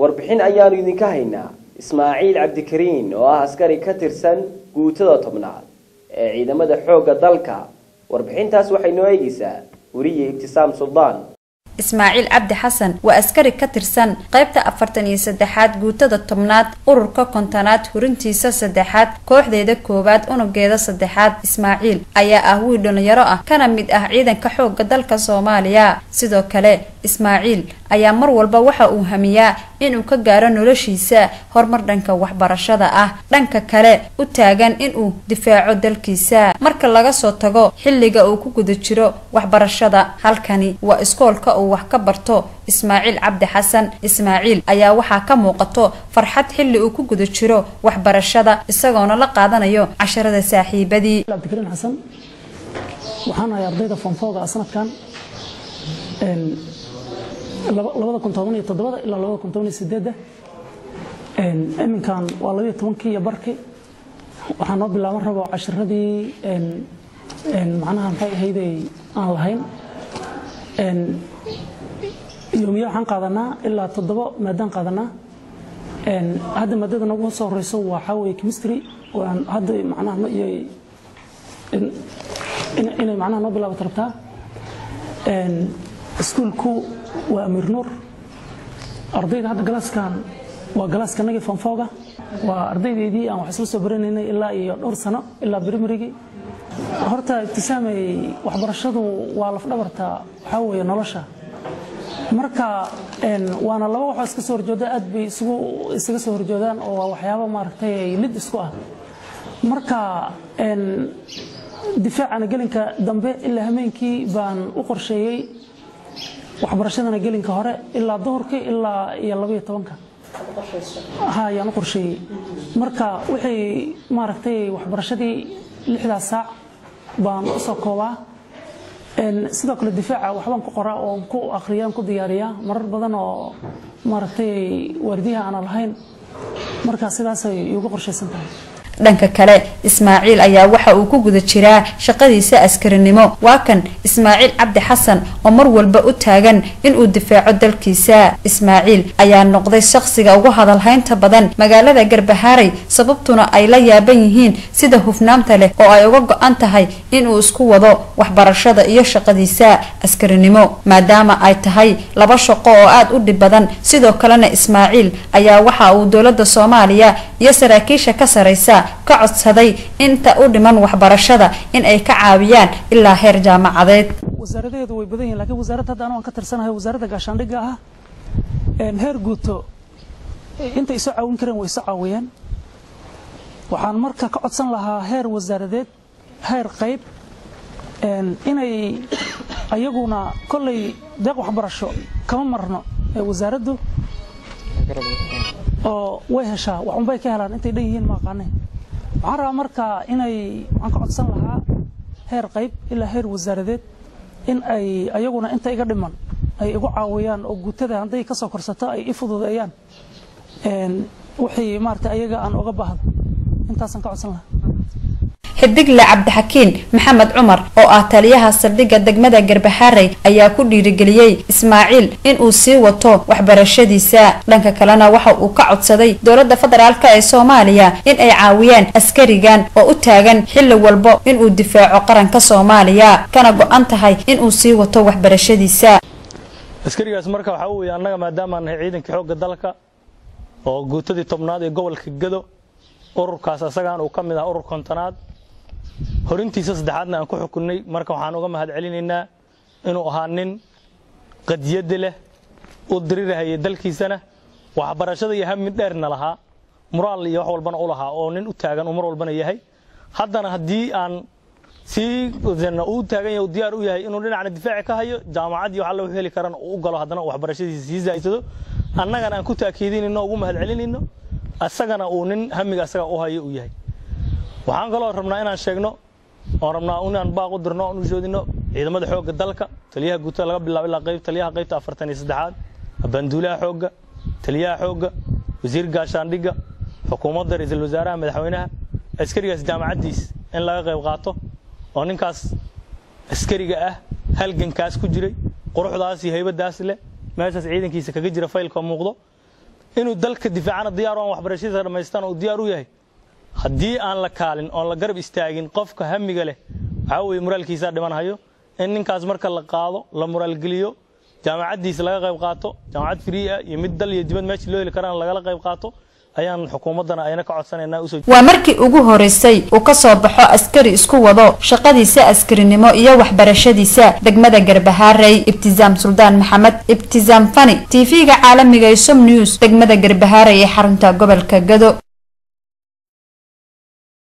warbixin ayaanu idinka haynaa ismaaciil cabdikariin oo ah askari ka tirsan guutada tobnaad ee ciidamada xoogga dalka warbixintaas waxay noo eegaysaa weriye ibtisaam suldaan ismaaciil cabdi xasan waa askari ka tirsan qaybta afartan iyo saddexaad guutada tobnaad ururka kontonaad hurintiisa saddexaad kooxdeeda koowaad unugeeda saddexaad ismaaciil ayaa ah wiil dhalinyaro ah kana mid ah ciidanka xoogga dalka soomaaliya sidoo kale ismaaciil ayaa mar walba waxa uu hamiyaa inuu ka gaaro noloshiisa horumar dhanka waxbarashada ah dhanka kale u taagan inuu difaaco dalkiisa marka laga soo tago xilliga uu ku guda jiro waxbarashada halkani waa iskoolka uu wax ka barto ismaaciil cabdi xasan ismaaciil ayaa waxaa ka muuqato farxad xilli uu ku guda jiro waxbarashada isagoona la qaadanayo casharada saaxiibadii cabdikariin xasan waxaan ahay ardayda fonfooga sanadkan labada kun toban iyo toddobada ilaa labada kun toban iyo sideedda iminkan waa labayo tobankii iyo barkii waxaa noo bilaaban rabo cashiradii macnaha maxay ahayday aan lahayn yoomiya waxaan qaadanaa ilaa toddoba maadaan qaadanaa hadda maadada nagu soo horeyso waxaa weeye chemistry waan hadda macnaha ma iyo inay macnaha noo bilaabato rabtaa iskuulku waa amiir nuur ardayda hadda galaaskan waa galaaska nagii fonfooga waa ardaydeydii aan wax isla soo baranaynay ilaa iyo dhowr sano ilaa brimarygii horta ibtisaamay waxbarashadu waa lafdhabarta waxaa weeye nolosha marka waana laba waxoo iska soo horjooda aad bay isugu isaga soo horjoodaan oo waa waxyaabo maaragtay lid isku ah marka difaacana gelinka dambe ilaa hameenkii baan u qorsheeyey waxbarashadana gelinka hore ilaa duhurkii ilaa iyo labaiyo tobanka ha ayaan u qorsheeyey marka wixii maaragtay waxbarashadii lixdaas saac baan u soo koobaa sidoo kale difaaca waxbaan ku qoraa oo ku akhriyaan ku diyaariyaa marar badan oo maaragtay waardiyaha aanan lahayn marka sidaasay iugu qorshaysan tahay dhanka kale ismaaciil ayaa waxa uu ku guda jiraa shaqadiisa askarinimo waa kan ismaaciil cabdi xasan oo mar walba u taagan inuu difaaco dalkiisa ismaaciil ayaa noqday shaqsiga ugu hadalhaynta badan magaalada garbahaaray sababtuna ay la yaaban yihiin sida hufnaanta leh oo ay uga go-an tahay inuu isku wado waxbarashada iyo shaqadiisa askarinimo maadaama ay tahay laba shaqo oo aada u dhib badan sidoo kalena ismaaciil ayaa waxa uu dowlada soomaaliya iyo saraakiisha ka sareysa ka codsaday inta u dhiman waxbarashada in ay ka caawiyaan ilaa heer jaamacadeed wasaaradaheedu way badan yihin lakiin wasaaradda hadda anu ka tirsanahay wasaaradda gaashaandhigga ah heer guuto intay isoo caawin kareen way isoo caawiyeen waxaan marka ka codsan lahaa heer wasaaradeed heer qayb inay ayaguna kollay deeq waxbarasho kama marno ee wasaaraddu oo way heshaa waxunbay ka helaan intay dhan yihiin ma aqaane waxaan rabaa marka inay waxaan ka codsan lahaa heer qayb ilaa heer wasaaradeed in ay ayaguna inta iga dhiman ay igu caawiyaan oo guutada hadday ka soo korsato ay i fududeeyaan wixii maarata ayaga aan uga baahdo intaasaan ka codsan lahaa xidigle cabdixakiin maxamed cumar oo ah taliyaha saldhigga degmada garbaxaarey ayaa ku dhiirigeliyey ismaaciil inuu sii wato waxbarashadiisa dhanka kalena waxa uu ka codsaday dowladda federaalk ee soomaaliya in ay caawiyaan askarigan oo u taagan xilli walbo inuu difaaco qaranka soomaaliya kana go-an tahay inuu sii wato waxbarashadiisa askarigaas marka waxaa weeye annaga maadaamaan nahay ciidankii xoogga dalka oo guutadii tobnaad ee gobolka gado ururkaas asagaan uu ka mid ah urur kontonaad horintiisa saddexaadna aan ku xukunnay marka waxaan uga mahad celinaynaa inuu ahaa nin qadiyadda leh u dirirahayay dalkiisana waxbarashada iyo hamid dheerna lahaa muraal iyo wax walbana u lahaa oo nin u taagan uu mar walbana yahay haddana haddii aan sii uu taagan yahay diyaar u yahay inuu dhinacna difaaci ka hayo jaamacad iyo wax alla heli karana uu u galo haddana waxbarashadiisa sii zaa'idsado annagana aan ku taakiidinayno ugu mahad celinayno asagana uu nin hamiga asaga u hayo uu yahay waxaan kaloo rabnaa inaan sheegno oon rabnaa inaan baaq u dirno oon u shoodino ciidamada xoogga dalka taliyaha guutada laga bilaabo ilaa qayb taliyaha qaybta afartan iyo saddexaad banduulaha xoogga taliyaha xoogga wasiir gaashaandhigga xukuumadda ra-iisul wasaaraha madaxweynaha askarigaas jaamacaddiis in laga qayb qaato oo ninkaas askariga ah halgankaas ku jiray quruxdaas iyo haybadaas leh meeshaas ciidankiisa kaga jira faylka muuqdo inuu dalka difaacana diyaar u aan waxbarashadiisa dhammaystaan uu diyaar u yahay haddii aan la kaalin oon la garab istaagin qofka hamiga leh waxaa weeye muraalkiisaa dhimanhayo in ninkaas marka la qaado la muraalgeliyo jaamacaddiisa laga qayb qaato jaamacad free ah iyo mid dal iyo dibad meesha loo heli karaan lagala qayb qaato ayaan xukuumaddana ayna ka codsanaynaa usoo waa markii ugu horeysay uu ka soo baxo askari isku wado shaqadiisa askarinimo iyo waxbarashadiisa degmada garbahaarey ibtisaam suldaan maxamed ibtisaam fani tv-ga caalamiga ee som news degmada garbahaarey ee xarunta gobolka gado